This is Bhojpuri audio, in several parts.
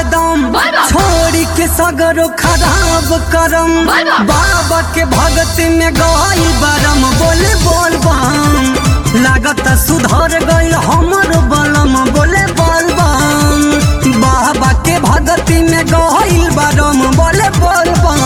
हरदम बाबा। छोड़ी के सगरो खराब करम बाबा। बाबा के भगत में गई बरम बोले बोल बम लागत सुधर गईल हमर बलम बोले बोल बम बाबा के भगत में गईल बरम बोले बोल बम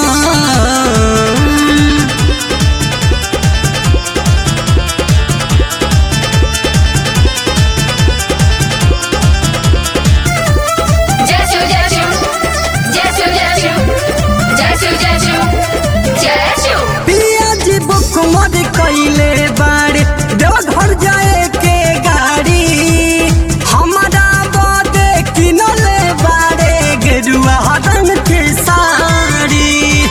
जय शिव जय शिव जय शिव जय शिव जय शिव जय शिव जय शिव पिया जी बुक मर कैले बाड़े देवघर जाए के गाड़ी हमारा बदे किनले बाड़े गेरुआ रंग के साड़ी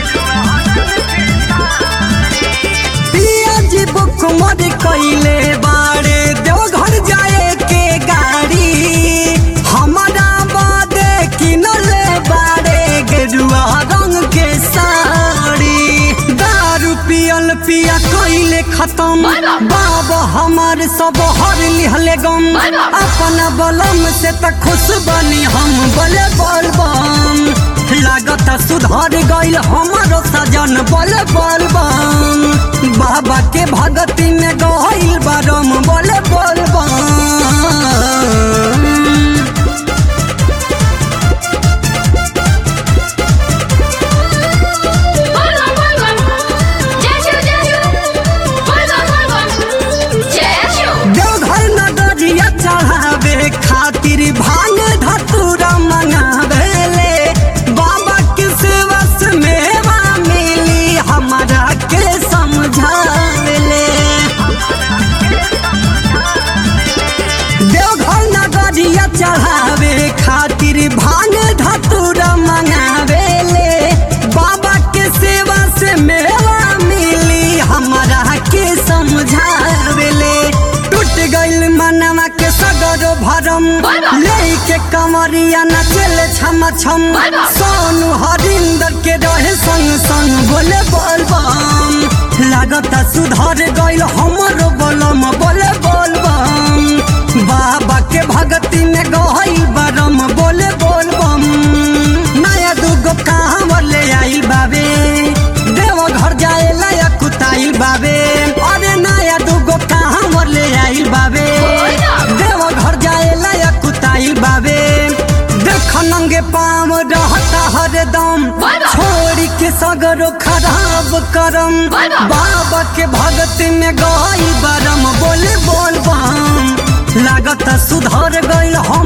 पिया जी बुक मर कैले बाड़े देवघर जाए के गाड़ी हमारा बदे किनले बाड़े गेरुआ रंग के साड़ी दारू पियल पिया कैले खत्म बाबा। बाबा हमार सब हर लिहले गम बाबा। अपना बलम से त खुश बनी हम बोले बोल बम लागत सुधर गईल हमारो सजन बोले बोल बम बाबा के भगती में गईल बरम बोले बोल बम बोल बोल बोल जय शिव जय शिव बोल बोल बोल जय शिव देवघर नगरिया चढ़ावे खातिर भांग धतूरा मंगावेले बाबा के सेवा से मेवा मिली हमरा के समझावेले देवघर नगरिया चढ़ावे खातिर भांग धतूरा मंगावेले बाबा के सेवा से मेवा मिली हमरा के समझावेले टूट गइल मनवा के सगरो भरम बाबा। लेके कमरिया नचले छम छम बाबा। सोनू हरिंदर के रहे संग संग बोले बोल बम लागत सुधर गइल हमरो बलम बोले बोल बम बाबा के भगती में गइल बरम बोले बोल बम नया दुगो कहाँ ले आइल बाबे देव घर जाए लाया कुताइल बाबे अरे नया दुगो कहाँ ले आइल बाबे देव घर जाए लाया कुताइल बाबे देख नंगे पाम रहता हरदम बाबा। छोड़ी के सगरो खराब करम बाबा। बाबा के भगत में गई बरम बोले बोल बम लागत सुधर गईल हम